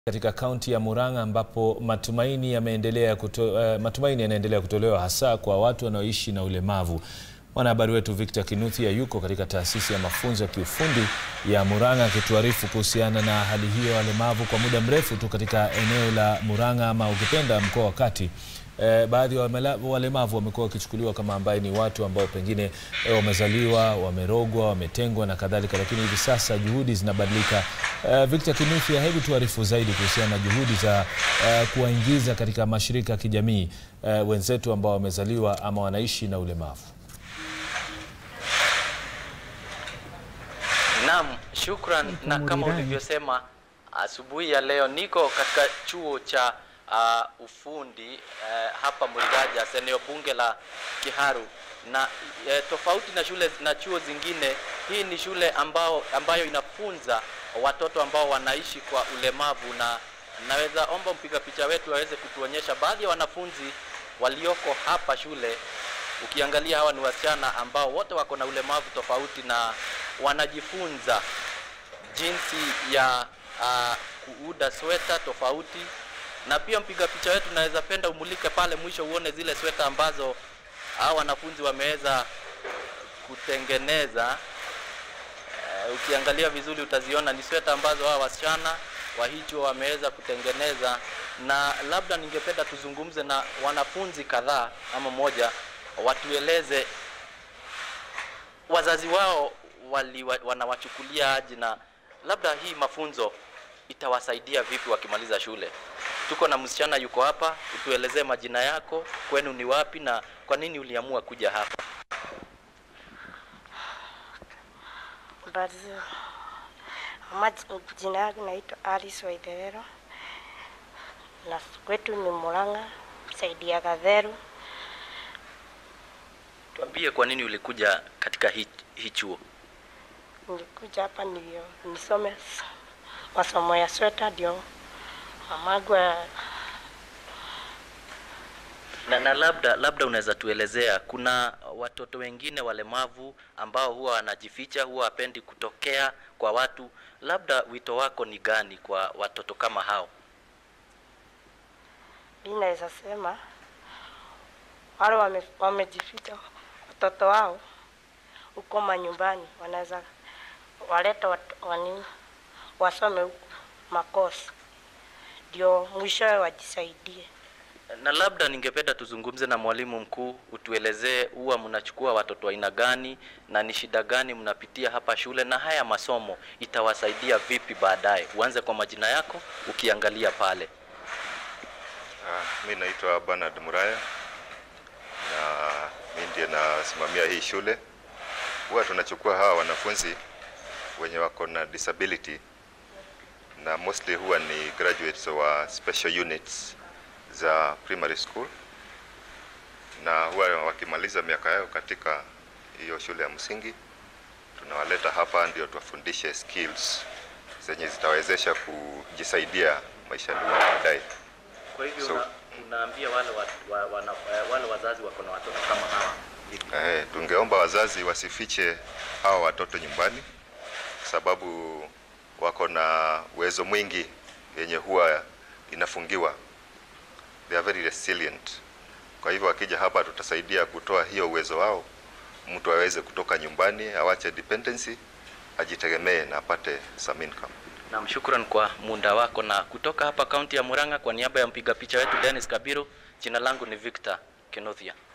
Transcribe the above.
Katika kaunti ya Murang'a ambapo matumaini yameendelea kuto, uh, matumaini yanaendelea kutolewa hasa kwa watu wanaoishi na ulemavu. Mwanahabari wetu Victor Kinuthia yuko katika taasisi ya mafunzo ya kiufundi ya Murang'a akituarifu kuhusiana na hali hiyo ya walemavu kwa muda mrefu tu katika eneo la Murang'a ama ukipenda mkoa wa Kati. Eh, baadhi ya walemavu wamekuwa wakichukuliwa kama ambaye ni watu ambao pengine eh, wamezaliwa wamerogwa, wametengwa na kadhalika, lakini hivi sasa juhudi zinabadilika. Eh, Victor Kinuthia, hebu tuarifu zaidi kuhusiana na juhudi za eh, kuwaingiza katika mashirika ya kijamii eh, wenzetu ambao wamezaliwa ama wanaishi na ulemavu. Naam, shukran. Na kama ulivyosema asubuhi ya leo niko katika chuo cha uh, ufundi uh, hapa Muigajas, eneo bunge la Kiharu, na uh, tofauti na shule na chuo zingine, hii ni shule ambao, ambayo inafunza watoto ambao wanaishi kwa ulemavu, na naweza omba mpiga picha wetu aweze kutuonyesha baadhi ya wanafunzi walioko hapa shule. Ukiangalia hawa ni wasichana ambao wote wako na ulemavu tofauti na wanajifunza jinsi ya uh, kuuda sweta tofauti, na pia mpiga picha wetu naweza penda umulike pale mwisho uone zile sweta ambazo hao wanafunzi wameweza kutengeneza. Uh, ukiangalia vizuri utaziona ni sweta ambazo hao wasichana wa hicho wameweza kutengeneza, na labda ningependa tuzungumze na wanafunzi kadhaa ama moja, watueleze wazazi wao wali, wanawachukulia aje na labda hii mafunzo itawasaidia vipi wakimaliza shule. Tuko na msichana yuko hapa, utuelezee majina yako, kwenu ni wapi na kwa nini uliamua kuja hapa? Jina yangu naitwa Alice Waitherero na kwetu ni Murang'a, saidi ya Gatheru. Tuambie kwa nini ulikuja katika hii hi chuo? Nilikuja hapa ndio nisome masomo ya sweta, ndio mamangu na, na labda labda unaweza tuelezea, kuna watoto wengine walemavu ambao huwa wanajificha, huwa wapendi kutokea kwa watu. Labda wito wako ni gani kwa watoto kama hao? Mimi naweza sema wale wame, wamejificha watoto wao huko manyumbani, wanaweza waleta wani wasome huko makosa, ndio mwishowe wajisaidie. Na labda ningependa tuzungumze na mwalimu mkuu, utuelezee huwa mnachukua watoto aina gani na ni shida gani mnapitia hapa shule, na haya masomo itawasaidia vipi baadaye. Uanze kwa majina yako ukiangalia pale. Ah, mi naitwa Bernard Muraya na mi ndiye nasimamia hii shule. Huwa tunachukua hawa wanafunzi wenye wako na disability na mostly huwa ni graduates wa special units za primary school, na huwa wakimaliza miaka yao katika hiyo shule ya msingi, tunawaleta hapa ndio tuwafundishe skills zenye zitawezesha kujisaidia maishani mwao baadaye. Kwa hivyo So- una, unaambia wale, wa, wa, wana, wale wazazi wako na watoto kama hawa Eh, tungeomba wazazi wasifiche hawa watoto nyumbani, sababu wako na uwezo mwingi yenye huwa inafungiwa. They are very resilient. Kwa hivyo wakija hapa, tutasaidia kutoa hiyo uwezo wao, mtu aweze kutoka nyumbani, awache dependency, ajitegemee na apate some income. Naam, shukran kwa muda wako. Na kutoka hapa kaunti ya Murang'a, kwa niaba ya mpiga picha wetu Dennis Kabiru, jina langu ni Victor Kinuthia.